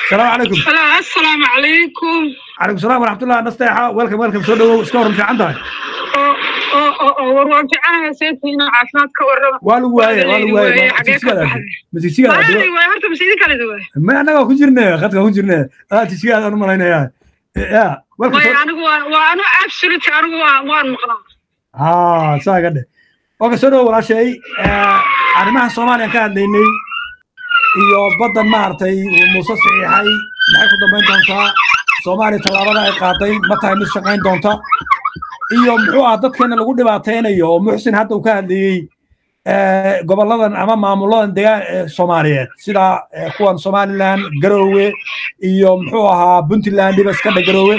السلام عليكم السلام عليكم عليكم السلام ورحمة الله نستيحة ويلكم ويلكم سو دhowow iska waran fiican tahay warwaan fiicanahay seetiina caafimaad ka warrama waa lagu waaye waa lagu waaye masiigsigaada Waayo, waayo, horta masiidi kale duwa ma annagaa ku jirne khadka ku jirne adaa tisigaadaan u malaynayaa ya welcome maya soo anigu waa waa anu absolute anigu waa waan maqlaa haa saa ga dhe oka soo dhowo walaashay arrimahan soomaaliyan ka hadlaynay iyo baddan maaragtay uu muuse saxiixay maxay ku dambayn doontaa soomaaliya tallaabada ay qaaday ma tahay mid shaqayn doonta iyo muxuu ah dadkeena lagu dhibaataynayo oo muxsin hadda uu ka hadlayey eh, gobolladan ama maamuladan degaan eh, soomaaliyeed sida eh, kuwan somaliland garoowe iyo muxuu ahaa puntland dhiba iska dhe garoowe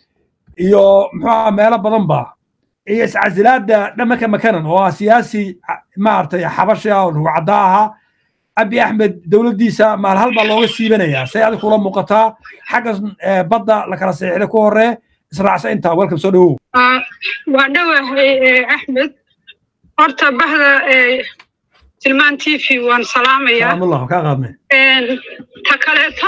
iyo muxuu ahaa meelo badan ba iyo iscasilaada dhamanka makanan oo ah siyaasi ah, maaragtay xabashi ah oo rugcadda ahaa abi axmed dowladdiisa maalhal baa looga siibanayaa say adig kula muuqataa xagga eh, badda la kala seexday ku horee israacsa intaa welcome soo dhowow Ah, waa dhowahay eh, axmed horta bahda eh, tilmaan t v waan salaamayaa salaamullah kaa qaadne Een, ta kaleeto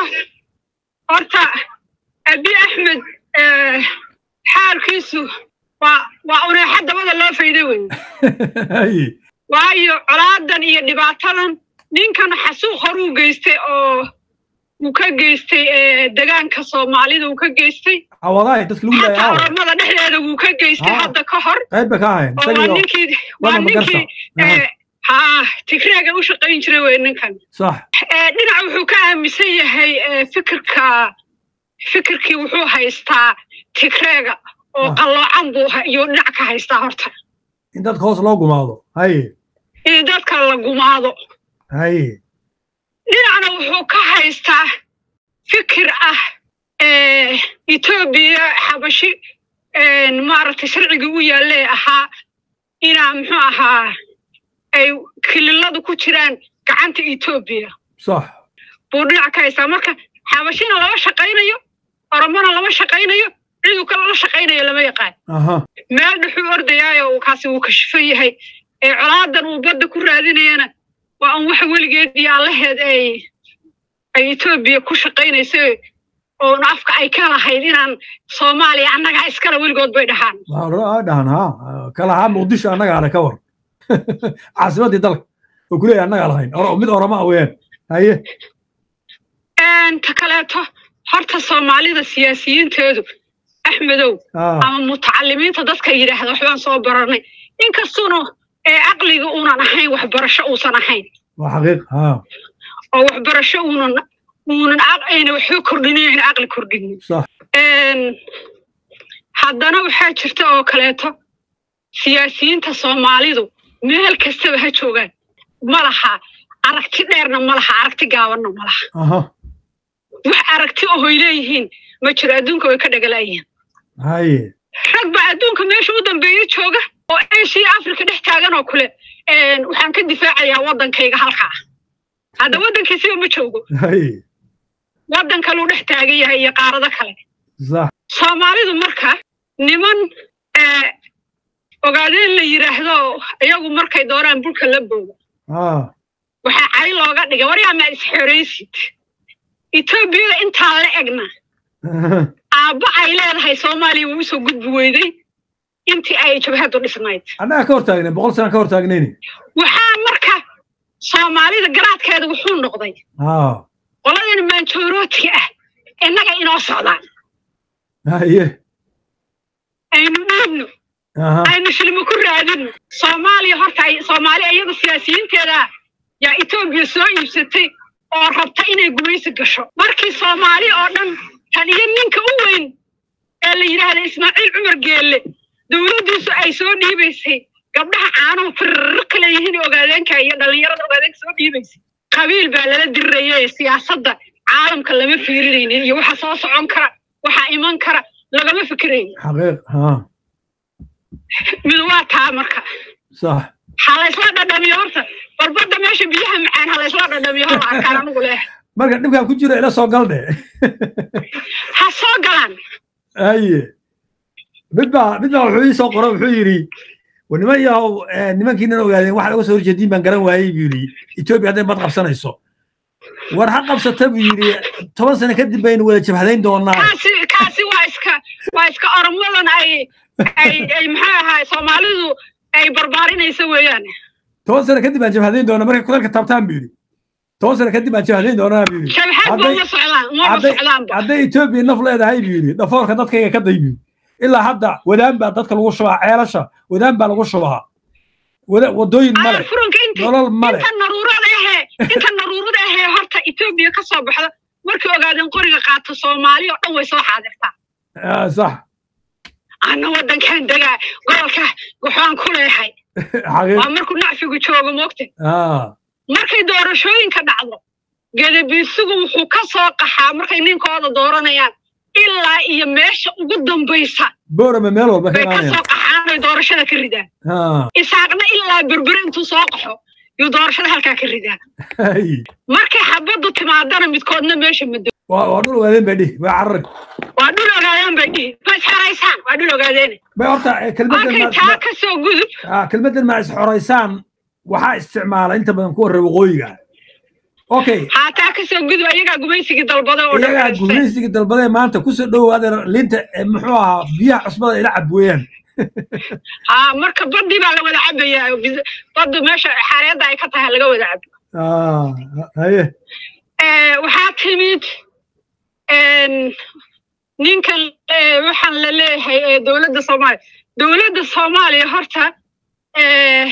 horta abi axmed eh, xaalkiisu waa waa uneexa dabada loo fayday wey Haye. waayo colaadan iyo dhibaatadan ninkan xasuuq horuu geystay oo uu ka geystay eh, degaanka soomaalida uu ka geystay cawadahay dadka lagu xataa leeyahay ormada dhexdeeda wuu ka geystay Ah. hadda ka hor qayb ba ka ahayn oo waa isagiyo ninkii waa wada magarsa ninkii Aha. eh, haa tigreega u shaqayn jiray wey ninkan sax Eh, dhinac wuxuu ka aaminsan yahay eh, fikirka fikirkii wuxuu haystaa tigreega oo Ah. qalloocan buu ha- iyuu dhinac ka haystaa horta in dadka hoos loo gumaado haye in dadka la gumaado haye dhinacna wuxuu ka haystaa fikir ah eh, etoobiya xabashi eh, maaragtay sharcigii u yaallee ahaa inaa muxuu ahaa ay kililadu ku jiraan gacanta etoobiya sax buu dhinac ka haystaa marka xabashina lama shaqaynayo oromona lama shaqaynayo ciduu kale la shaqaynayo lama yaqaan aha meel dhuxuu ordayaayo uu kaasi wuu kashifan yahay ee colaadan uu badda ku raadinayana waa un wax weligeed iyo allaheed ay ay etoobiya ku shaqaynayso oon afka ay ka lahayd inaan soomaaliya annagaa iskale weligood bay dhahaan waa dhahan ha kalahaa muqdisho annagaa le ka war caasimaddii dalka oo kuleeyahay annagaa lahayn Oro- mid oroma ah weeyaan haye Een, ta kaleeto horta soomaalida siyaasiyiinteedu axmedow ah ama mutacalimiinta dadka yidhaahda waxbaan soo baranay inkastuuna ee caqliga uunan ahayn waxbarasho uusan ahayn waa xaqiiq ha oo waxbarasho uunan uunan aq- ayna waxba kordhinin ayna caqli kordhinin sax Een, haddana waxaa jirta oo kaleeto siyaasiyiinta soomaalidu meel kastaba ha joogaan ma laha aragti dheerna ma laha aragti gaabanna ma laha aha wax aragti ohoy leeyihiin ma jiro adduunka way ka dhagalayihiin haye rag baa adduunka meesha u dambeeya jooga oo asia africa dhex taagan oo kule een, waxaan ka difaacayaa waddankayga halkaa hadda waddankiisiba ma joogo haye waddan kaluu dhex taagan yahay iyo qaarado kale sax soomaalidu marka niman eh, ogaadeen la yidhaahdo iyagu markay doonaan bulka la boodo ah waxaa cay looga dhigay waryaa maad isxoraysid etoobiyada intaa la egna aabba ay leedahay soomaaliya wuu usoo gudbi weyday intii ay jabhadu dhisnayd annagaa ka hor taagnay boqol sana ka hor taagnayni waxaa marka soomaalida garaadkeeda wuxuu noqday ah qoladan maanjoorootiga ah innaga inoo socdaan haye aynu dhiibno aha aynu shilmo ku raadino soomaaliya horta ay soomaaliya iyada siyaasiyiinteeda yaa etoobiya soo iibsatay oo rabta inay gumaysi gasho markii soomaali oo dhan tan iyo ninka u weyn ee la yidhaahda ismaaciil cumar geelle dowladdiisu ay soo dhiibaysay gabdhaha caanuhu firro kale yihiin ogaadeenka iyo dhallinyarada ogaadeenka soo dhiibaysay qabiil baa lala dirayay siyaasadda caalamka lama fiirinaynin iyo waxa soo socon kara waxa iman kara lagama fikirayn xaqiiq ha mid waa taa marka sax ha laysla dhadhamiyo horta barbadda meesha biyaha macaan ha laysla dhadhamiyo hor arkaan anigu leh marka dhibkaan ku jiro ila soo gal dhe ha soo galaan haye mid baa mid baa wuxuu ii soo qoro wuxuu yidhi war niman yahow eh, nimankiinan ogaadeen waxa laga soo horjeediin baan garan waayey buu yidhi etoobiya hadday bad qabsanayso war ha qabsata buu yidhi toban sano kadib baynu wada jabhadayn doonaa kaasi kaasi waa iska waa iska oromadan ay ay ay maxaa ahaa soomaalidu ay barbaarinaysa weeyaan toban sano kadib baan jabhadayn doonaa markay kudalka taabtaan buu yidhi toban sano kadib baan jabhadayn doonaa buu yidhi shabxad ba uma socdaan umaba hadday socdaanba hadday etoobiya naf leedahay buu yidhi dhafoorka dadkayga ka day buu yidhi ilaa hadda wadaan baa dadka lagu shubaa ceelasha wadaan baa lagu shubaa wada wadooyin Ay, male furunka inta nolol male inta naruurada ahee inta naruurada ahee horta etoobiya ka soo baxda markay ogaadeen qoriga qaato soomaali oo dhan way soo xaadirtaa Ah, sax ana waddankan degaa gobolka waxaan ku leehay xaqiiq waa markuu nacfigu joogo moogta ah markay doorashooyinka dhacdo gedabiisugu wuxuu ka soo qaxaa markay ninkooda dooranayaan ilaa iyo meesha ugu dambaysa boorama meel walba ka bay ka imaanayaan soo qaxaan ay doorashada ka ridaan Ah, isaaqna ilaa berbere intuu soo qaxo yuu doorashada halkaa ka ridaan hay. markay xabaddu timaadana midkoodna meesha mado waa waa dhul ogaadeen bay dhihi waa carrag waa dhul ogaadeen bay dhihi ma isxoraysaan waa dhul ogaadeen bay horta eh, kelmaddan markay ma- taa ma- ka soo gudub ah, kelmaddan ma isxoraysaan waxaa isticmaala inta badan kuwa reer waqooyiga ah. okay haa taa ka soo gudub ayagaa gumaysigii dalbada oo dhan iyagaa haysteen. gumaysigii dalbadee maanta kusoo dhowaadeen linta eh, muxuu ahaa biyaha cusbada ila cab weeyaan haa marka badii baa la wada cabayaa oo bis- baddu meesha xareedda ay ka tahay laga wada cabo Ah, haye Eh, waxaa timid en, ninkan eh, waxaan la leeyahay eh, dowladda soomaaliya dowladda soomaaliya horta eh,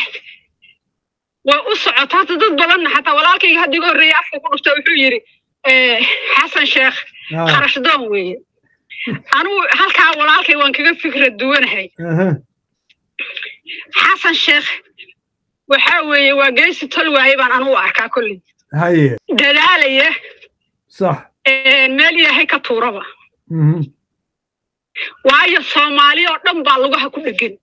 way u socota hata dad badanna xataa walaalkayga hadda iga horreeyay afka ku dhufta wuxuu yidhi eh, xasan sheekh Ah, kharash doon weeye anugu halkaa walaalkay waan kaga fikrad duwanahay aha. xasan sheekh waxaa weeye waa geesi tol waaye baan anugu arkaa kolley haye dadaalaya sax eh, meel ilaahay ka tuuraba Mhm. waayo soomaali oo dhan baa lugaha ku dhegan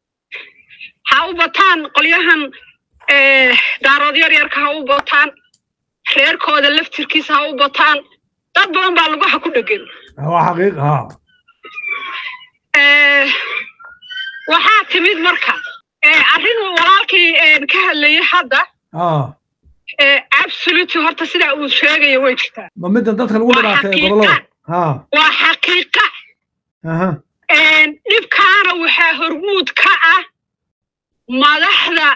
ha u bataan qolyahan eh, daarood yar yarka ha u bataan reerkooda laftirkiisa ha u bataan dad badan baa lugaha ku dhegan waa xaqiiq ha Eh, waxaa timid marka eh, arrin uu walaalkii eh, ka hadlayay hadda ah eh, absolutely horta sidaa uu sheegayo way jirtaa ma middan dadka lagu Waa dhibaatay xaqiiqa. gobollada ha waa xaqiiqa aha Een, dhibkaana waxaa hormuud ka ah madaxda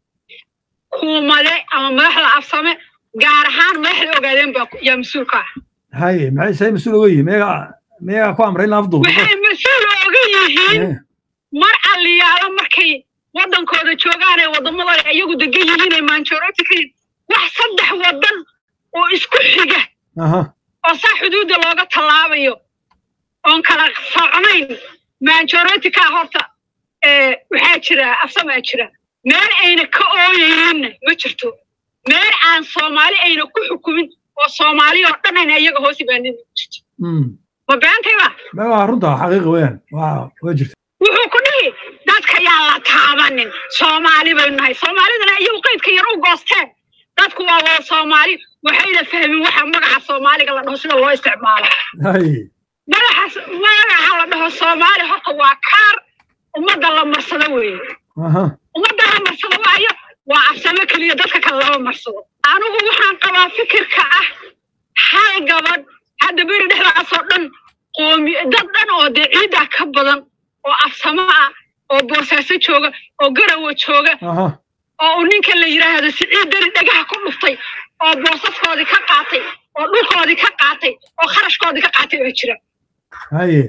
kuumade ama madaxda afsame gaar ahaan madaxda ogaadeen baa ku- yaa mas-uul ka ah haye maxay say mas-uul oga yihin meegaa meegaa ku amray in la afduubo waxay mas-uul oga yihiin Eh, mar alliyaalo markay waddankooda joogaan ee waddamadooda iyagu degan yihiin ee maanjorooti ka yihin wax saddex waddan oo isku xiga aha oo saa xuduudda looga tallaabayo oon kala socnayn maanjorotika horta eh, waxaa jira afsamaa jira meel ayna ka ooyayinna ma jirto meel aan soomaali ayna ku xukumin oo soomaali oo dhan ayna iyaga hoos ibaanin ma jirto Mm. ma beentayba ma waa runta xaqiiqa weeyaan waa waa jirta wuxuu ku dhihi dadka yaa la taabanin soomaali baynu nahay soomaalidana iyagu qaydka yar u goosteen dadku waa wada soomaali waxayna fahmin waxa magaca soomaaliga la dhaho sida loo isticmaalo haye magacaas magaca la dhaho soomaali horta waa kaar ummadda la marsado weeye aha ummadda la marsado waayo waa afsamo keliya dadka kale lama marsado anigu waxaan qabaa fikirka ah hal gabadh hadda beri dhexdaasoo dhan qoomi dad dhan oo dee ciiddaa ka badan oo afsamo ah oo boosaaso jooga oo garawa jooga aha oo uu ninka la yidhaahdo siciid dari dhagaha ku dhuftay oo boosaskoodii ka qaatay oo dhulkoodii ka qaatay oo kharashkoodii ka qaatay oo jira haye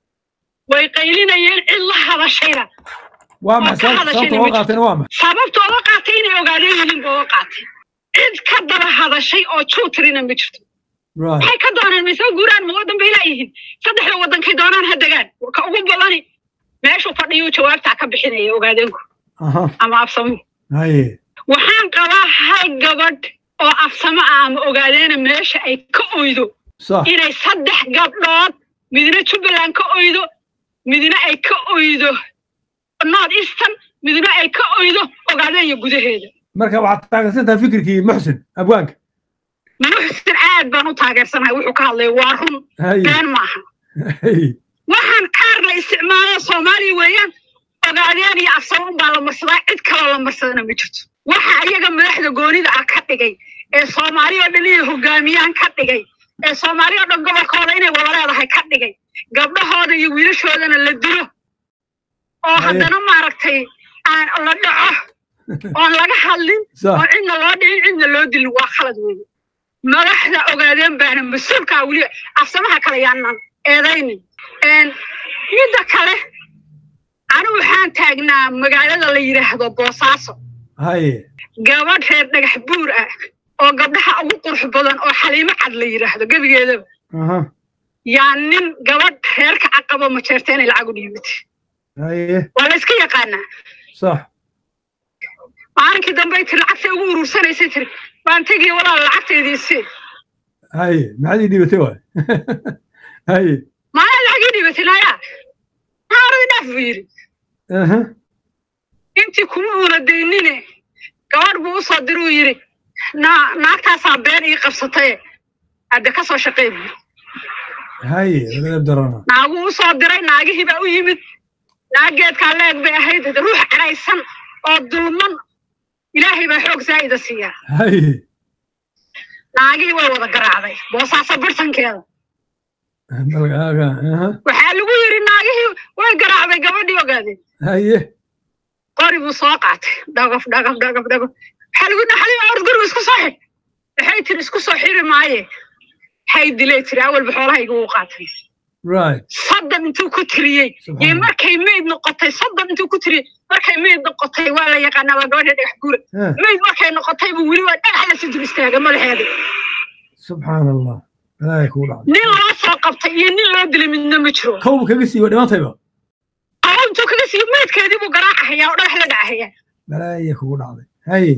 way qaylinayeen cid la hadashayna waa oo maxay ka sababta hadashayna sababta ma oo qaatayna waa maxay sababta oga qaatay inay ogaadeen yihiin ba oga qaatay cid ka daba hadashay oo juutrina ma jirto right waxay ka dooneen mise guuraan ma waddan bay laayihiin saddexda waddankay doonaan ha degaan ka ugu badani meeshuu fadhiyuu jawaabtaa ka bixinaya ogaadeenku aha ama afsamu haye waxaan qabaa hal gabadh oo afsamo ah ama ogaadeena meesha ay ka oydo sax inay saddex gabdhood midna jubbaland ka oydo midna ay ka oydo north eastern midna ay ka oydo ogaadeenya gudaheeda marka waxaad taageersantahay fikirkii muxsin abwaanka muxsin aad baan u taageersanahay wuxuu ka hadlaya waa run haye been maaha haye waxaan kaar la isticmaalo soomaaliya weeyaan ogaadeen iyo afsamo unbaa la marsadaa cid kaloo la marsadana ma jirto waxa iyaga madaxda goonida ah ka dhigay ee soomaali oo dhan inay hogaamiyaan ka dhigay ee soomaali oo dhan gobolkooda inay wada leedahay ka dhigay gabdhahooda iyo wiilashoodana la dilo oo Haye. haddana maaragtay aan la dhaco oon laga hadlin sax oo cidna loo dhicin cidna loo dilin waa khalad weeye madaxda ogaadeen baana mas-uulkaa weliba afsamaha kale yaanan eedaynin Een, midda kale anigu waxaan taagnaa magaalada la yidhaahdo boosaaso haye gabadh reer dhagax buur ah oo gabdhaha ugu qurux badan oo xaliimo cad la yidhaahdo gebigeedaba aha yaa nin gabadh reerka caqabo majeerta inay lacag u dhiibata haye waa la iska yaqaanaa sax maalinkii dambey tiri lacagta ugu urursanaysay tiri waan tegiya walaal lacagtaydii sii haye maxaad ii dhibatay waay haye maaya lacag ii dhiibatay nayaa naaradi dhaaf buu yidhi aha intii kuma uuna daynine gabadh buu usoo diruu yidhi naa naagtaasaa been ii qabsataye hadde ka soo shaqey buu haye ladab darana naaguu usoo diray naagihii baa u yimid naag geedkaa leeg bay ahayd hade ruux cadhaysan oo dulman ilaahay baa xoog zaa'ida siiyaa haye naagihii way wada garaacday boosaaso bartankeeda dalgaaga aha waxaa lagu yidhi naagihii way garaacday gabadhii ogaadeen haye qori buu soo qaatay dhagaf dhagaf dhagaf dhagaf waxaa lagu yidhi xalima ord guriga isku soo xir waxay tiri isku soo xiri maaye hay dilay tiri awalba xoolahayga wuu qaatay right soddon intuu ku tiriyey Subxaan iyo Allah. markay meyd noqotay soddon intuu ku tiriyey markay meyd noqotay waa la yaqaanaa waa gabadha dhagax guura Ah, meyd markay noqotay buu weli waa dhagax la sii dul istaaga madaxeeda subxaan allah balaaya kugu dhacday nin loo soo qabtay iyo nin loo dilay midna ma jiro kowba kaga siiba dhimaantayba oo intuu kaga siiyo meydkeedii buu garaacahayaa oo dhagax la dhacahayaa balaaya kugu dhacday haye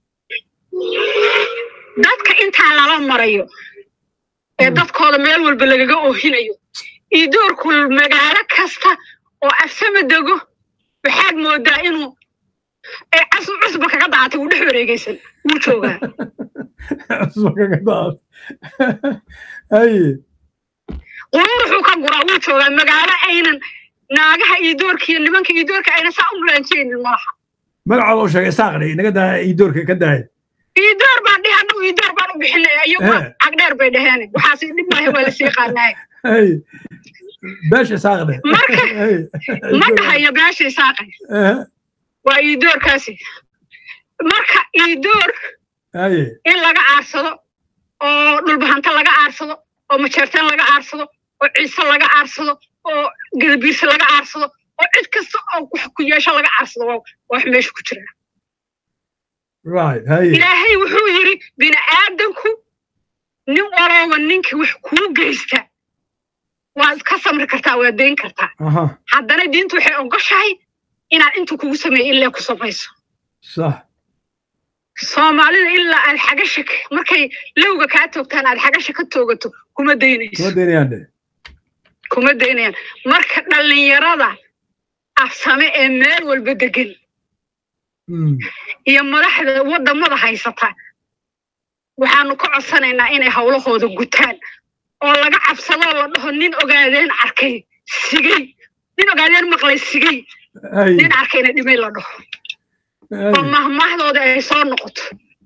dadka intaa lala marayo ee Mm. dadkooda meel walba lagaga oohinayo iyo doorku magaalo kasta oo afsama dego waxaad moodaa inuu ee cas- cusba kaga daatay wuu dhex wareegaysan wuu joogaa cusba kaga daad haye quruuruxuu ka guraa wuu joogaa magaalo aynan naagaha iyo doorka iyo nimanka iyo doorka aynan saa u mulaanjeynin malaha magacooda u sheegay saaqdhi inaga daa ii doorka ka daaya iyo door baan dhihi annagu iyo door baan u bixinaya iyagu Eh. cagdheer bay dhaheen waxaas dhib maahe waa lasii qaanaay haye beesha saaqdhe Marka- haye ma dhahayo beeshay saaqay Aha, waa iyo doorkaasi marka iyo door haye in laga aarsado oo dhulbahanta laga aarsado oo majeerteen laga aarsado oo ciise laga aarsado oo gadabiirse laga aarsado oo cid kasta oo wax ku yeesho laga aarsado waa waa wax meesha ku jira right haye ilaahay wuxuu yidhi bini aadanku nin walooba ninka wax kuu geysta waad ka samri kartaa waad dayn kartaa aha haddana diintu waxay ogoshahay inaad intuu kugu sameeyo illee ku samayso sax soomaalida ilaa aad xagasha ka- markay lowga kaa toogtaan aad xagasha ka toogato kuma daynayso kuma daynayaan dhe kuma daynayaan marka dhallinyarada afsame ee meel walba degan Mm, iyo madaxda waddamada haysata waxaanu ka codsanaynaa inay howlahooda gutaan oo laga cabsadoo la dhaho nin ogaadeen arkay sigay nin ogaadeen maqlay sigay haye nin arkayna dhimay la dhaho oo haye mahmaahdooda ay soo noqoto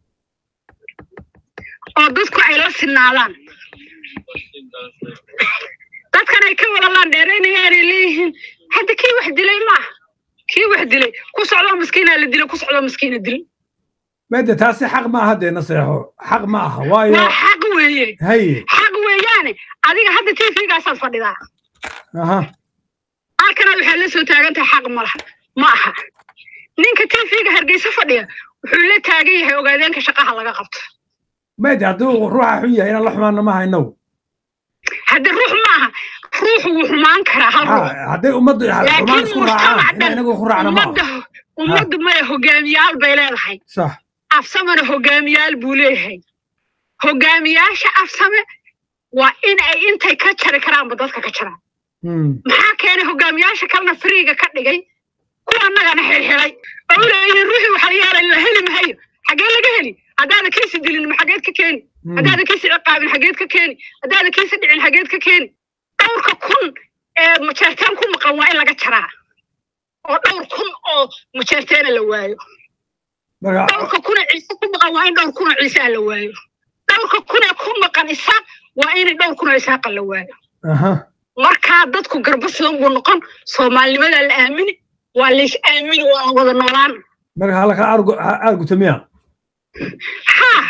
oo dadku ay la sinaadaan dadkan ay ka walalaan dheeraynayaanay leeyihiin hadda kii wax dilay maaha kii wax dilay ku socdoo maskiinaa la dilay ku socdoo maskiina dil mede taasi xaq ma aha dee naseexo xaq ma aha waayo waa xaq weeye haye xaq weeyaane adiga hadda tvgaasaad fadhidaa aha halkanaad waxaad la soo taagan tahay xaq ma laha ma aha ninka tvga hargeysa fadhiya wuxuu la taagan yahay ogaadeenka shaqaha laga qabto mede hadduu ruuxa xun yahay inaan la xumaana maaha inagu hadde ruux maaha ruuxu wuu xumaan karaa hal ruux Ha, hadday ummaddu xumaan laakiin isku raacaan mujtamac inaan dhan inagu ku raacna maaha ummadda ummaddu maya hogaamiyaal bay leedahay sax afsamena hogaamiyaal buu leeyahay hogaamiyaasha afsame waa in ay intay ka jari karaanba dadka ka jaraan Mm, maxaa keenay hogaamiyaasha kalena firiiga ka dhigay kuwa annagana xirxiray oo u leeyihiin ruuxii waxa yeelay la heli mahayo xaggee laga heli haddaada kiisi dilin ma xageed ka keeni mm, haddaada kiisi ciqaabin xageed ka keeni haddaada kiisi dhicin xageed ka keeni dhowrka kun ee majeerteen ku maqan waa in laga jaraa oo dhowr kun oo majeerteena la waayo marka dhowrka kuna ciise ku maqan waa in dhowr kuna ciise ah la waayo dhowrka kuna ku maqan isaaq waa in dhowr kuna isaaqa la waayo aha markaa dadku garba sidan buu noqon soomaalinimadaa la aamini waa lays aamini waa la wada noolaan marka halka aarguta miya haa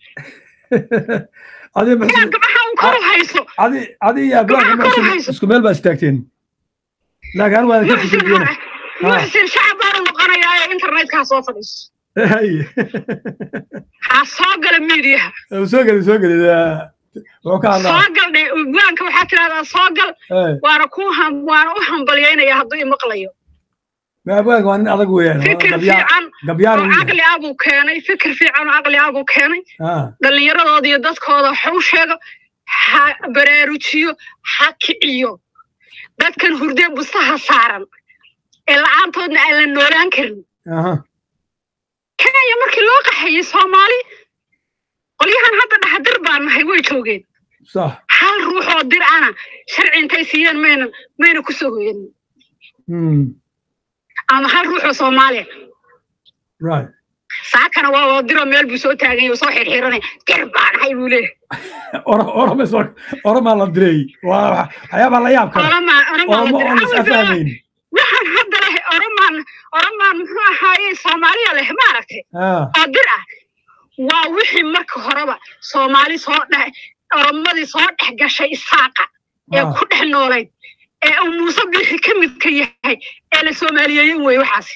adi inaad gabaha un kor u hayso adi adi iyo ablaanka Gabaha kor u muxsin hayso. isku meel baa istaagteen laakiin anigu waan ka muxsin fikiriyena muxsin shacab baanu noqonayaa ee internetkaa soo fadhiiso hay ha soo gala miidiyaha soo geli soo geli wuxuu ka hadlaa soo gal dhe ugbaanka waxaa tidahdaa soo gal Hey, waana ku ham waana u hambalyaynaya hadduu imaqlayo ma abwaanka waa nin adag weeyaan waa fikir gabyaa fiican gabyaan oo caqli ah buu keenay fikir fiican oo caqli ah buu keenay ah dhallinyaradooda iyo dadkooda waxa u sheego ha baraarujiyo ha kiciyo dadkan hurdee bustaha saaran ee la-aantoodna aan la noolaan karin aha kenya markii loo qaxeeyey soomaali qolyahan hadda dhaxdir baan nahay way joogeen sax hal ruux oo dir ana sharci intay siiyeen mayna mayna ku soo hoyanin Hmm, ama hal ruux oo soomaaliya right saakana waa wada diroo meel buu soo taagan yahay oo soo xirxiranay dir baan nahay buu leeyahay oro oroma soo oromaa la diray waa waxyaabaa la yaab kale oramaa oramaa oromo la oon is diray afahmayn waxaan hadda leh oromaan oromaan muxuu ahaaye soomaaliya leh maaragtay ah oo dir ah waa wixii marka horeba soomaali soo dhex oromadii soo dhex gashay isaaqa ee Ah. ku dhex noolayd ee uu muuse bixi ka midka yahay ee la soomaaliyeeyin wey waxaasi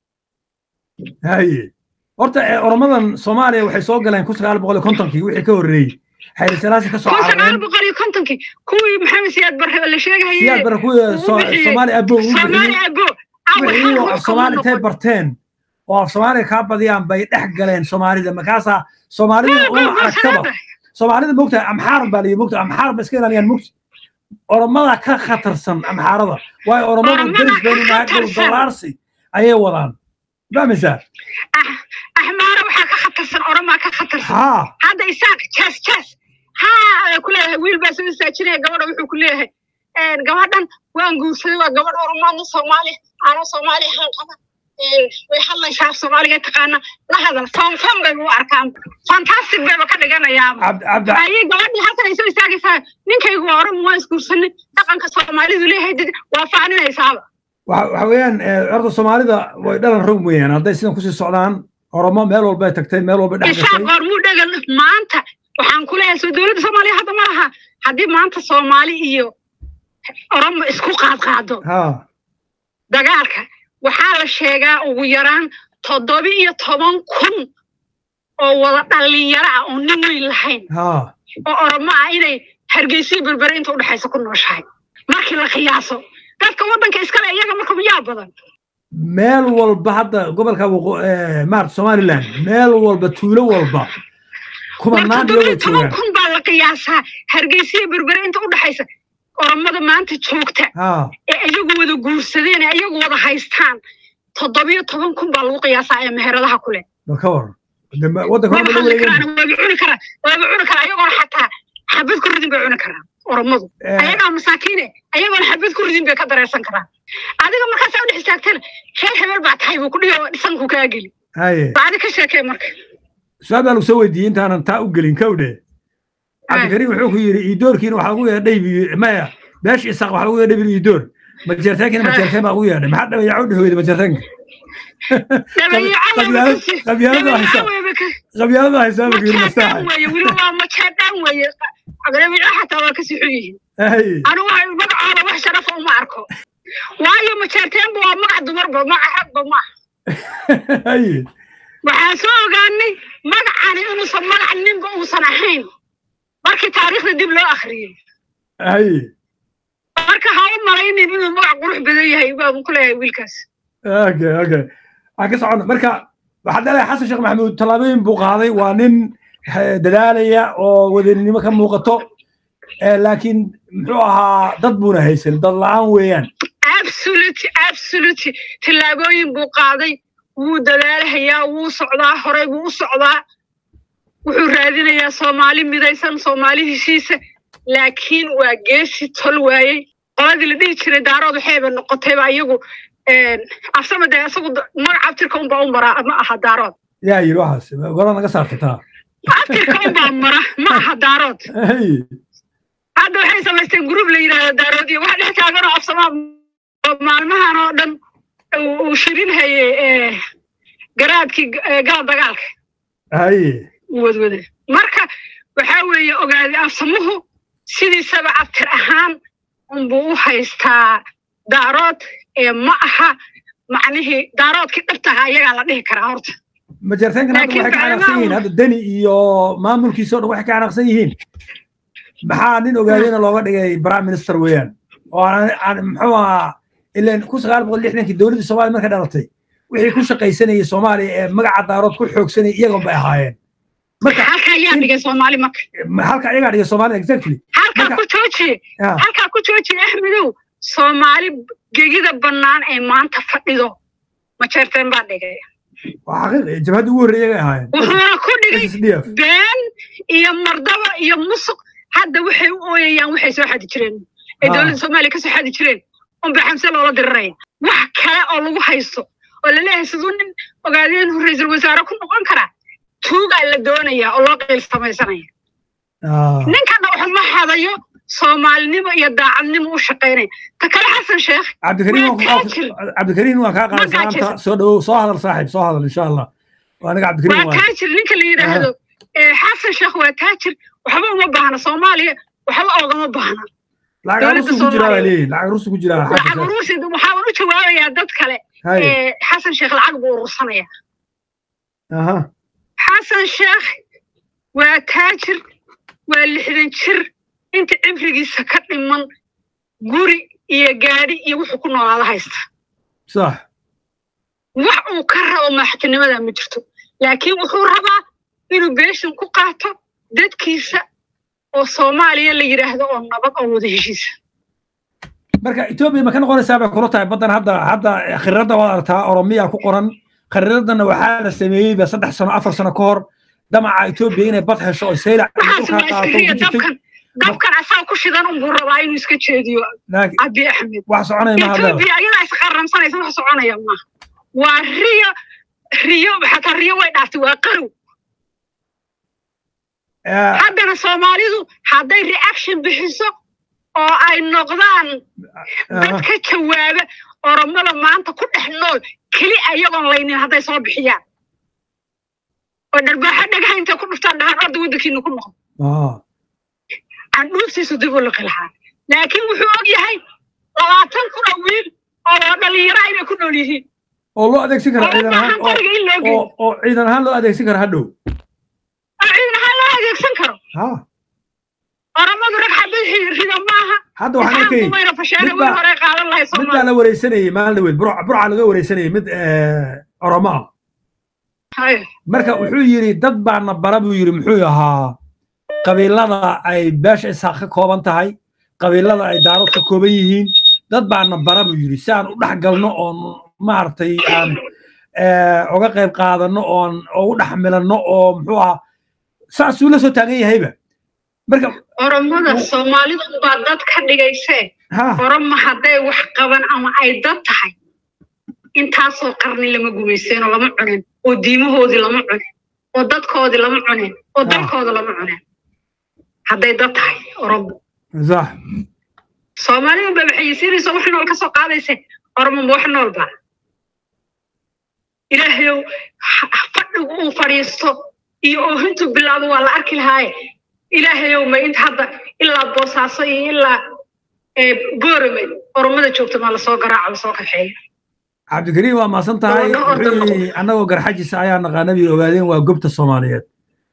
haye horta eh, oromadan soomaaliya waxay soo galeen kun sagaal boqol iyo kontonkii wixii ka horreeyey xayri salaasi ka soo kun sagaal carareen boqol iyo kontonkii kuwii maxamed siyaad barre oo la sheegahaye siyaad bara kuwii uu soo- bixiyey. soomaali abo uu soomaali bixiyey abo awa wixii hal oo ruux af soomaali kama intay noqon. barteen oo af soomaaliga kaa badiyaan bay dhex galeen soomaalida markaasaa soomaalida Waa uma aragtaba goosanaada. soomaalida mogtahay amxaar baa liyi mogta amxaar ba iska ilaaliyaan mogta oromada ka khatarsan amxaarada waayo oromadu Oromada deris ka baynu nahay dhul khatarsan. dolaarsi ayay wadaan fahmaysaa Ah, axmaara waxaa ka khatarsan oromaa ka khatarsan haa hadda isaaq jaas jaas haa ayaa ku leeyahay wiil baa soo istaajinaya gabadha wuxuu ku leeyahay gabadhan waan guursaday waa gabadh oromaadna soomaali aana soomaali ahaan qaba Een, way hadlaysaa af soomaaliga taqaana la hadal fan fan bay u arkaan fantastic bayba ka dhiganayaa cabdi cabdi ayay gabadhii halkan ay soo istaagaysaa ninkaygu waa oromo waa isguursanay dhaqanka soomaalidu leeyahay dad waa faaninaysaaba waxa waxa weeyaan eh, horta soomaalida way dhalan rog weeyaan hadday sidan kusii socdaan oromo meel walbay tagtay meel walbay dhex isaaq gashay goormuu dhagan maanta waxaan ku leeyahay soo dowladda soomaaliya hadda ma laha haddii maanta soomaali iyo oromo isku qaadqaado haa dagaalka waxaa la sheegaa ugu yaraan toddoba iyo toban kun oo wada dhallinyaro ah oo nin weyn lahayn haa oo oromo ah inay hargeysiyo berbere inta udhexaysa ku nooshahay markii la qiyaaso dadka waddanka iskale iyaga marka miyaa badan meel walba hadda gobolka waqo- eh, maarata somaliland meel walba tuulo walba war kumanaan toddoba iyagoo iyo toban joogaan kun baa la qiyaasaa hargeysiyo berbere inta udhexaysa oromada maanta joogta haa ee iyagu wada guursadeen ee iyagu wada haystaan toddobiyo toban kun baa lagu qiyaasaa ee meheradaha ku leh bal ka waran De ma- waddanka waba horba la hadli wareegeen karaan waaba cuni karaan waaba cuni karaan ayagoona xataa xabad ku ridin bay cuni karaan oromadu Eh. ayagaa masaakiine ayagoona xabad ku ridin bay ka dareersan karaan adiga markaasaa udhex istaagtana reer hebel baa tahay buu ku dhihi oo dhisanku kaa geli haye baadi ka sheekee marka su-aal baa lagu soo weydiiyey intaanan taa u gelin kawdhe cabdikariim wuxuu ku yidhi iidoorkiina waxaa ugu yeedhay dhaybi maya beesha isaaq waxaa ugu yeedhay bil iidoor majeerteenkina majeerteen baa ugu yeedhay maxaa dhabayaco dhehooyda majeerteenka qabyaalad- qabyaalada haysa qabyaalada haysaa buu yidhi majeedaan mastaaxa weeye weliba waa majeedaan weeye dabeeco xataa waa ka sixun yihiin haye anigu waxa magacooda wax sharafa uma arko waayo majeerteenba waa magac dumarba magac ragba maaha haye waxaan soo ogaanay magacani inuusan magac ninba uusan ahayn markii taariikhda dib loo akhriyey haye marka ha u malaynin inuu magac qurux badan yahay baan ku leeyahay wiilkaas okay okay waxaan ka soconna marka waxaa dhalay xasan sheekh maxamuud tallaabooyin buu qaaday waa nin eh, dadaalaya oo wadaninimo ka muuqato eh, laakiin muxuu ahaa dad buuna haysan dad la-aan weeyaan absolute absolute tillaabooyin buu qaaday wuu dadaalahayaa wuu socdaa horey buu u socdaa wuxuu raadinayaa soomaali midaysan soomaali heshiisa laakiin waa geesi tol waayey qoladii la dhihi jiray daarood waxayba noqotayba iyagu afsama dee isagu da- magaca abtirka unbaa u maraa ma aha daarood yaa yidhi waxaas gola naga saarta taa abtirka unbaa mara ma aha daarood Hey, hadda waxay samaysteen gruub la yidhaahdo daarood iyo waxa dhex taagan oo afsamaa oo maalmahan oo dhan uu uu shirin hayay eh, garaadkii eh, gala dagaalka haye uu wadwade marka waxaa weeye ogaaday afsamuhu sidiisaba abtir ahaan unbuu u haystaa daarood ee ma aha macnihii daaroodkii dhabtaha ayagaa la dhihi karaa horta majarteenkan hadda Laakiin waxay ka macnaha xanaaqsan yihiin uu- hadda deni iyo maamulkiisa oo dhan waxay ka xanaaqsan yihiin maxaa nin ogaadayna looga dhigay prime minister weeyaan oo aan aan- muxuu ahaa ileen kun sagaal boqol lixdankii dowladdii soomaaliya markay dhalatay wixii ku shaqaysanayay soomaaliya ee magaca daarood ku xoogsanayay iyagoon bay ahaayeen marka halka ayaa dhigay soomaali marka ma- halka ayagaa dhigay soomaaliya exactly halkaa Marka- ku joojiye Ah, halkaa ku joojiye axmedow soomaali gegida bannaan ee maanta fadhido majeerteen baa dhigay waa xaqiiq jabhadda ugu horreeyay ay ahaayeen wuxuuna ku dhigay SSDF been iyo mardaba iyo musuq hadda waxay u ooyayaan waxay soo xadi jireen ee Ah. dowladda soomaaliya kasoo xadi jireen unba xamse loola diriraya wax kale oo lagu haysto oo laleeyahay siduu nin ogaadeen ra-iisul wasaare ku noqon karaa tuugaa la doonayaa oo loo qiil samaysanaya Ah, ninkana wuxuu ma hadayo soomaalinimo iyo daacadnimo u shaqaynaya ta kale xasan sheekh cabdikariim waa waan ku- taajir. cabdikariim waan kaa qaaday Waa taajir. salaamta soo dhawow soo hadal saaxiib soo hadal insha allah waa aniga cabdikariim waa waan taajir ninka la yidhaahdo ee xasan sheekh waa taajir waxba uma baahna soomaaliya waxba oogama baahna lacag dowladda rusu ku jiraa baa Soomaaliya. leeyihin lacag rusu ku jiraa lacag xasan uruursi waxaan u jawaabayaa dad kale haye ee xasan sheekh lacag buu urursanaya aha xasan sheekh waa taajir waa lixdan jir inta cimrigiisa ka dhiman guri iyo gaadhi iyo wuxuu ku noolaada haysta sax wax uu ka rabo madaxtinimada ma jirto laakiin wuxuu rabaa inuu beeshin ku qaato dadkiisa oo soomaaliya la yidhaahdo oo nabad oo wada heshiisa marka etoobiya ma ka noqonaysaa bay kula tahay baddan hadda hadda khariirada waad aragtaa oromiya ku qoran khariiradana waxaa la sameeyeyba saddex sano afar sano ka hor damaca etoobiya inay bad hesho oo saylac waxaas dhulkaa waa qaato iskariya ku jirtay dabkan dabkan asaa ku shidan unbuu rabaa inuu iska jeediyo laakiin abi axmed wax soconaya ma hadleeda etoobiya ayadaa isqaramsanaysa wax soconaya maaha waa riyo riyo xataa riyo way dhaaftay waa qarow haddana soomaalidu hadday reaction bixiso oo ay noqdaan dad ka jawaaba oromada maanta ku dhex nool keli ayagoon laynin hadday soo bixiyaan oo dharbaaxo dhagaha intay ku dhuftaan dhahaan orda waddankiina ku noqon candhuuftiisu dib u liqi lahaa laakiin wuxuu og yahay labaatan kun oo wiil oo dhalinyara inay ku nool yihiin oo loo adeegsan kara ciidan ahaan oo qoriga in loo geeyo oo oo ciidan ahaan loo adeegsan kara hadhow oo ciidan ahaan loo adeegsan karo ha oromadu rag xabad rida maaha hadda waxaan arkayay mayna fashaana mid wiil baa- hore qaadan lahay mid baa soomaali la wareysanayay maalin dhaweyd burca burca laga wareysanayay mid eh, oromo ah Haye. marka wuxuu yidhi dad baana bara buu yidhi muxuu ahaa qabiilada ay beesha isaaq ka kooban tahay qabiilada ay daarood ka kooban yihiin dad baana bara buu yidhi si aan u dhex galno oon maaragtay aan eh, uga qayb qaadano oon ugu dhex milanno oo muxuu ahaa saasuu la soo taagan yahayba marka oromada soomaalida baa dad ka dhigaysee ha oromo hadday wax qaban ama ay dad tahay intaasoo qarni lama gumayseen oo lama cunin oo diimahoodii lama cunin oo dadkoodii lama cunin oo Ah. dalkooda lama cunin hadday dad tahay oromo sax soomaalida ba maxayisiinaysa wax nool ka soo qaadayse oromo ma wax nool ba ilaahayow ha- fadhigu uu fadhiisto iyo oohintu bilaabo waa la arki lahaaye ilaahayow ma inta hadda ilaa boosaaso iyo ilaa eh, boorame oromada joogta maa lasoo garaaco lasoo kaxeeyo cabdikariim waa maasan tahay Gabadho orda wuxuu noqo. yidhi annagoo garxajisa ayaa naqaanadii ogaadeen waa gobta soomaaliyeed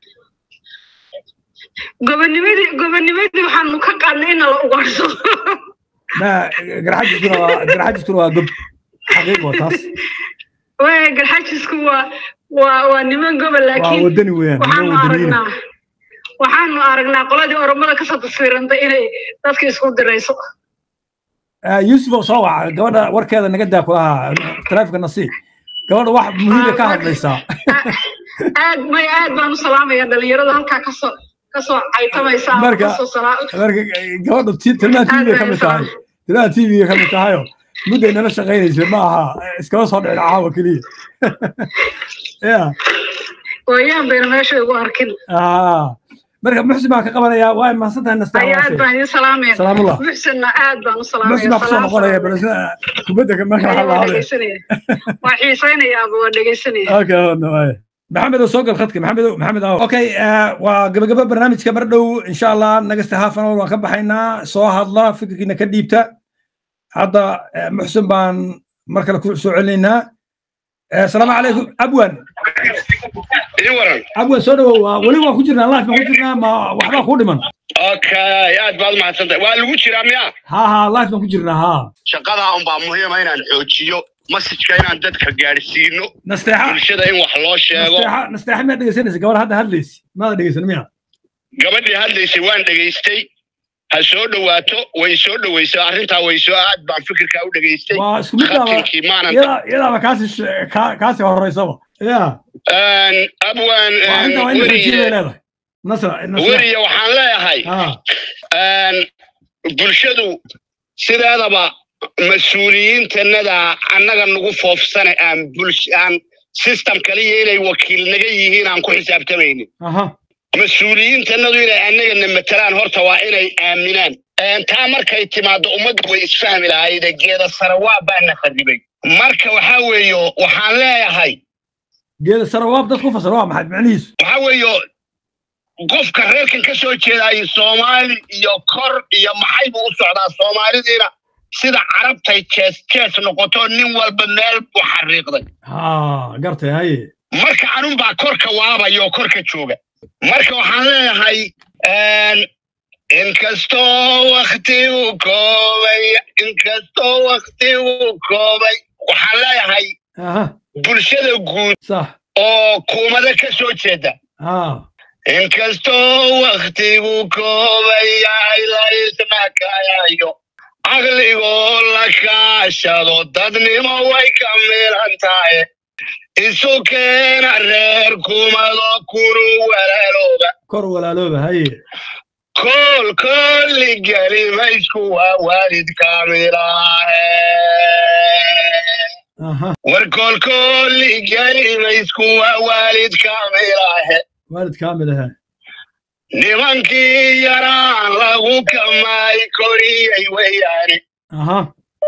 gobonimadii gobonimadii waxaanu ka qaadnay in nala ugaarsado ma garxajiskuna waa garxajiskuna waa gob xaqiiq waa taas waaya garxajisku waa waa waa niman gobol waa laakiin wadani weeyaan waxaanu niman wadaniyiina aragnaa waxaanu aragnaa qoladii oromada kasoo taswiirantay inay dadka isku dirayso Ah, yuusuf oo soo waca gabadha warkeeda naga daa kulahaa taleefonka nasiib gabadha wax muhiima ka hadlaysaa aad may aad baan u salaamaya dhalinyarada halkaa kasoo kasoo caytamaysa ama Marka- kasoo salaa marka gabadha ti- tilmaha Aad tv bay ka mid u tahay tilmaha tv ka mid tahayo mudday nala shaqaynaysa ma aha iskama soo dhicin caawa keliya ya gooyaan bayna meesha igu arkin ah marka muxsin baan ka qabanayaa waa mahadsan tahay nastaa ayaa aad baan idin salaamaya salaamullah muxsinna aad baan u muxsin baan kusoo salaamaya noqonaya balse kubadda marka Ayaa waxaa waa lahaday dhegeysanaya waa xiisaynayaaba waa dhegeysanaya okay waay maxamed oo soo gal khadka maxamed maxamed aw okay waa gabagaba barnaamijka mar dhow insha allah nagasta half an hour waan ka baxaynaa soo hadla fikirkiina ka dhiibta hadda muxsin baan mar kale ku soo celinaynaa asalaamu calaykum abwan ii waran abwan soo dhawow weli waan ku jirnaa life baan ku jirnaa ma waxbaa kuu dhiman okay aad baad umahadsantahay waa lagu jiraa miya ha ha life baan ku jirnaa ha shaqadaa unbaa muhiima inaan xoojiyo masajka inaan dadka gaadhsiino nasteexa bulshada in wax loo sheego nasteexa nasteexa miyaad dhegeysanaysa gabar hadda hadlaysi maada dhegeysan miya gabadhii hadlaysay waan dhegaystay ha soo dhowaato way soo dhoweysay arrintaa way soo aad baan fikirkaa u dhegaystay waa isku mid baaba khatinkii maanan iyada- iyadaaba kaasi sh- kaa- kaasi horeysaba ya abwaan waa inta waa in rajiya bay weriye leedahay nasra nasra weriye waxaan leeyahay ha bulshadu sideedaba mas-uuliyiintanada annaga nagu foofsane aan bulsh aan system kaliya inay wakiil naga yihiin aan ku xisaabtamaynin aha mas-uuliyiintanadu inay annagana matalaan horta waa inay aaminaan taa markay timaado ummaddu way isfahmi lahayde geeda sare waa baana khadibay marka waxaa weeyo waxaan leeyahay geeda sarawaab dad ku fasir waa maxay macnihiisu waxaa weeyo qofka reerkan ka soo jeedaayo soomaali iyo kor iyo maxay buu u socdaa soomaalidiina sida carabtay jees jees noqoto nin walba meel buu xariiqday ha gartay haye marka anun baa korka waabaya oo korka jooga marka waxaan leeyahay inkastoo waktigu koobay inkastoo waktigu koobay waxaan leeyahay aha bulshada guud sax oo kuumada ka soo jeeda ha inkastoo waktigu koobay yahay la isnakayayo caqligoo la kaashado dadnimo way ka milan tahay isu keena reer kumado kunu walaalooba kor walaalooba haye kool koolli geli maysku waa waalid kaamilaahe aha war koolkoolli geli maysku waa waalid kaamilaahe waalid kaamil aha nimankii yaraan lagu kamaay koriyey weyaane aha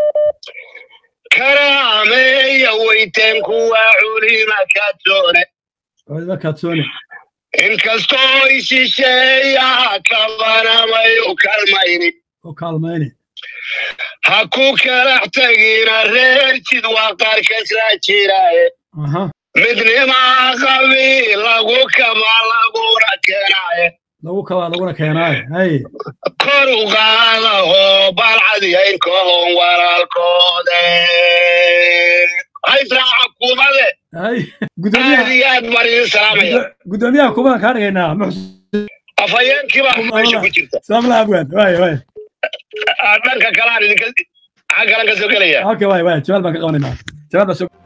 karaameeya weyteen kuwa culima kadsoone waalidba kaadsoone inkastoo ishisheeyaa kabanamay u kalmayni oo kaalmayne ha ku kalax tagina reer jid waa qaarkasla jiraaye aha midnimaa qabiil lagu kama laguna keenaaye lagu kabaa laguna keenaaye haye kor u qaada oo balcadiyayn kahon walaalkoode haysraaca kuumade haye aad gudoomiyaha iyo aad baan idin salaamaya gudo- gudoomiyaha kubadan kaa dhigaynaa muxsin afhayeenkii baa meesha ku jirta salaamla abwan waay waay Ah, dhanka kalaan idinka xaggalan ka soo gelaya okay waay waay jawaal baan ka qabanaynaa jawaal baan soo